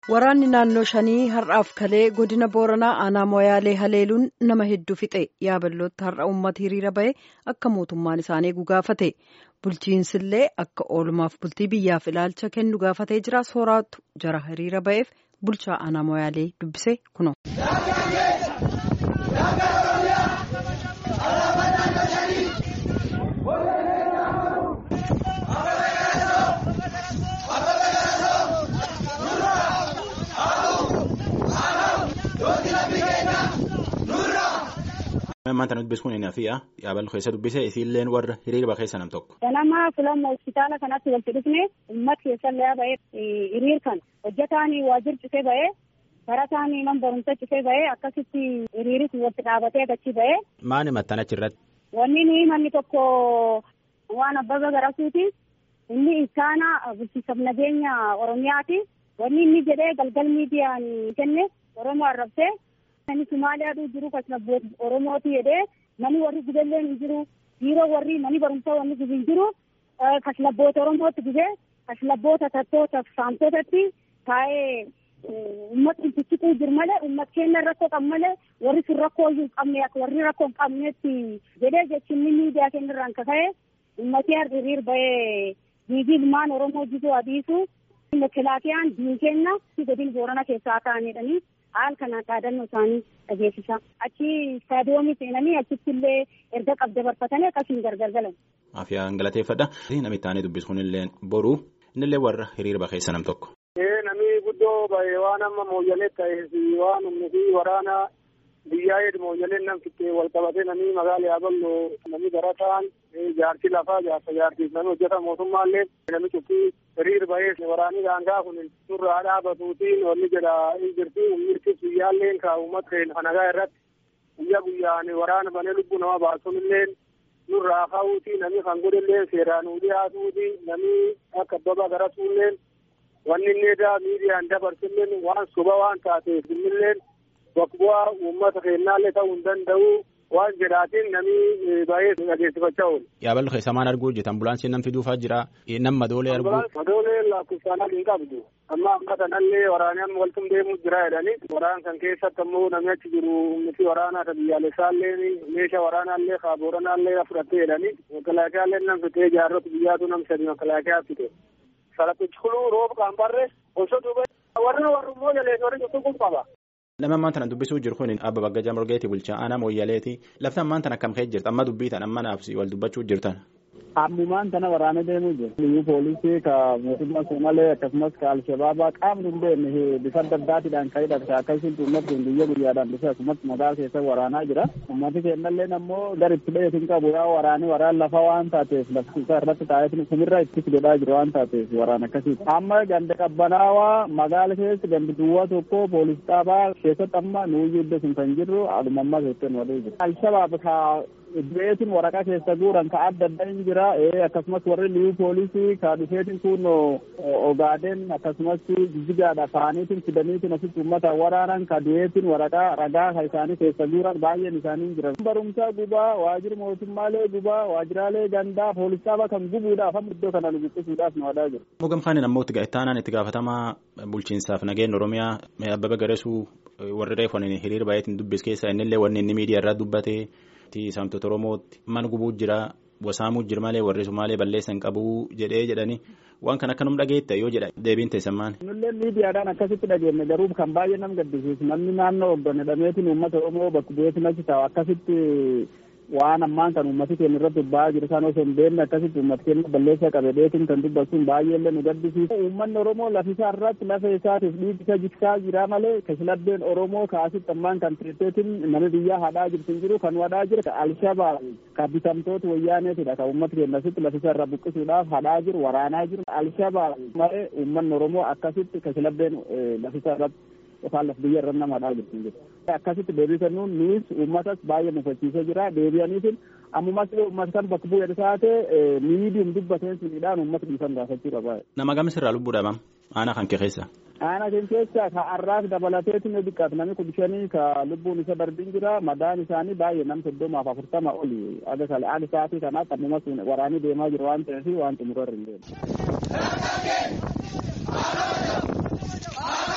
Waraanni naannoo shanii har'aaf kalee godina Booranaa aanaa Moyaalee haleeluun nama hedduu fixe yaaballootti har'a uummata hiriira bahe akka mootummaan isaanii gaafate bulchiinsillee akka oolmaaf bultii biyyaaf ilaalcha kennu gaafatee jira sooraatu jara hiriira baheef bulchaa aanaa Moyaalee dubbise kuno. Maanta nuti dubbisuun inni hafi'a yaaballu keessa dubbise isiilleen warra hiriirba keessa nam tokko. Ganama filama hospitaala kanatti walitti dhufne uummata keessallee bahee hiriir kan hojjetaan waajjir cufee bahee barataan man barumsa cufee bahee akkasitti hiriiris walitti dhaabatee achi bahee. Maani maxxan achirratti? Wanni ni manni tokko waan abbaba garasuuti inni iskaana bulchiinsa nageenya Oromiyaati wanni inni jedhee galgal miidiyaan kenne Oromoo arrabsee. Namni Somaaliyaadhuu jiru kasnabbooti Oromooti jedhee namni warri gubelleen hin jiru dhiiroo warri manni barumsaa wanni gubi hin jiru kasnabboota Oromootti gubee kasnabboota tattoota saamtotatti taa'ee uummatni cicciquu jiru malee uummata keenya rakkoo qabu malee warri sun rakkoo hin qabne akka warri rakkoo hin qabnetti jedhee jechuun miidiyaa keenya irraan kaka'e uummatni hiriir bahee diigii ilmaan Oromoo jituu adiisu mekelaakiyaan diin keenya godina Boorana keessaa ta'anidhanii. haal kanaan dhaadannoo isaanii dhageessisa achi istaadiyoomii seenanii achitti illee erga qabda barfatanii akkasiin gargar galan. Afiyaan galateeffadha. Namni itti dubbisu kunillee boru innillee warra hiriirba keessa nam tokko. Namni guddoo bahee waan amma mooyyalee ta'eef waan humni fi waraana biyyaa hedduu mooyyaleen nam fittee wal qabatee namni magaala yaaballo namni barataan jaarsi lafaa jaarsa jaarsiif namni hojjeta mootummaallee namni cuffii hiriir bahee waraanni daangaa kun nurraa dhaabatuutiin wanni jedha hin jirti umirti guyyaalleen ka uummata keenya nagaa irratti guyyaa guyyaan waraana banee lubbuu nama baasunillee nurraa ka'uuti namni kan godhillee seeraan nu dhiyaatuuti namni akka abbaba garatuulleen wanni inni edaa miidiyaan dabarsilleen waan soba waan taateef innilleen bakka bu'aa uummata keenyaallee ta'uu hin danda'u. waan jedhaatiin namni baay'ee dhageessifachaa oolu. Yaaballu keessa maal arguu hojjeta ambulaansiin nam fiduufaa jira nam madoolee arguu. Madoolee lakkoofsaan hin qabdu amma akka sanallee waraanni amma waltum deemuu jira jedhanii waraan kan keessatti ammoo namni achi jiru miti waraanaa ta biyyaalessaallee meeshaa waraanaallee kaa booranaallee fudhattee jedhanii makalaakiyaallee nam fitee jaarrota biyyaatu nam sadi makalaakiyaa fite. Salaphichi kuluu rooba qaambarree osoo duuba warri warrummoo jalees warri juttu kun qaba. Nama ammaan tana dubbisuu jiru kun abba Baggajaa Morgeetii bulchaa aanaa Mooyyaleeti. Lafti ammaan tana akkam ka'e jirti? Amma dubbii tan amma naaf wal dubbachuu jirtan. Ammumaan tana waraana deemuu jiru. Liyyuu poolisii ka mootummaa Somalee akkasumas ka Alshabaabaa qaamni hin beekne bifa adda addaatiidhaan ka'ee dhabsa akkasitti uummatni guyyaa guyyaadhaan dhufe akkasumas magaalaa keessa waraanaa jira. Uummati keenyallee ammoo gara itti ba'eetu hin qabu yaa waraanii waraan lafa waan taateef lafti isaa irratti taa'ee kumirra itti godhaa jiru waan taateef waraan akkasiiti. Amma ganda qabbanaawaa magaala keessa gandi duwwaa tokko poolisii dhaabaa keessatti amma nuuyyuu iddoo sun kan jirru aduma ammaa keessatti wadee jiru. Alshabaab ka Iddoeetiin waraqaa keessa guuran ka adda adda hin jira akkasumas warri liyyuu poolisii ka dhufeetiin kun ogaaden akkasumas jijjigaadha faaniitiin fidaniitiin asitti uummata waraanan ka du'eetiin waraqaa ragaa ka isaanii keessa guuran baay'een isaanii hin jiran. Barumsaa gubaa waajjira mootummaalee gubaa waajjiraalee gandaa poolisaaba kan gubuudhaaf amma iddoo kana nu buqqisuudhaaf nu wadaa jiru. Mogam kaaniin ammoo itti gaa'ettaanaan itti gaafatamaa bulchiinsaaf nageenya Oromiyaa Abbaba Garesuu warri reefoon hiriira baay'eetiin dubbis keessa innillee wanni inni miidiyaa irraa dubbate. Saamtota Oromootti mana gubuu jira wasaamuu jira malee warri Sumaalee balleessan qabuu jedhee jedhanii waan kan akka num dhageetta yoo jedha deebiin teessan maali. Nullee miidiyaadhaan akkasitti dhageenne garuu kan baay'ee nam gaddisiisu namni naannoo hoggane dhameetiin uummata Oromoo bakka bu'eetiin achi taa'u akkasitti waan ammaan kan uummati keenya irratti ba'aa jiru isaan osoo hin beekne akkasitti uummati keenya balleessaa qabe dheetiin kan dubbatuun baay'eellee nu gaddisiisu. Uummanni Oromoo lafisaa irratti lafa isaatiif dhiibi isa jiksaa jira malee kashiladdeen Oromoo kaasitti ammaan kan tirteetiin nama biyyaa hadhaa jirtu hin jiru kan wadhaa jira ka Alshabaab ka bitamtoota wayyaaneetidha kan uummati keenya asitti lafisaa irraa buqqisuudhaaf hadhaa jiru waraanaa jiru Alshabaab malee uummanni Oromoo akkasitti kashiladdeen lafisaa irratti yookaan lafa biyya irra nama hadhaa jirtu hin jiru. Akkasitti deebii kennuun nuus uummatas baay'ee mufachiisee jira deebi'aniitiin ammumas uummata kan bakka bu'ee taate miidiyum dubbateen suniidhaan uummata dhiisan gaafachuu qaba. Nama gamis irraa lubbuu dhabam aanaa kan kee keessa. Aanaa kan keessa ka arraas dabalateetiin yoo xiqqaate namni kudha shanii ka lubbuun isa darbiin jira madaan isaanii baay'ee nam soddomaaf afurtama oli aga kale aga sa'aatii kanaatti ammumas waraanii deemaa jiru waan ta'eef waan xumurarra hin deemu.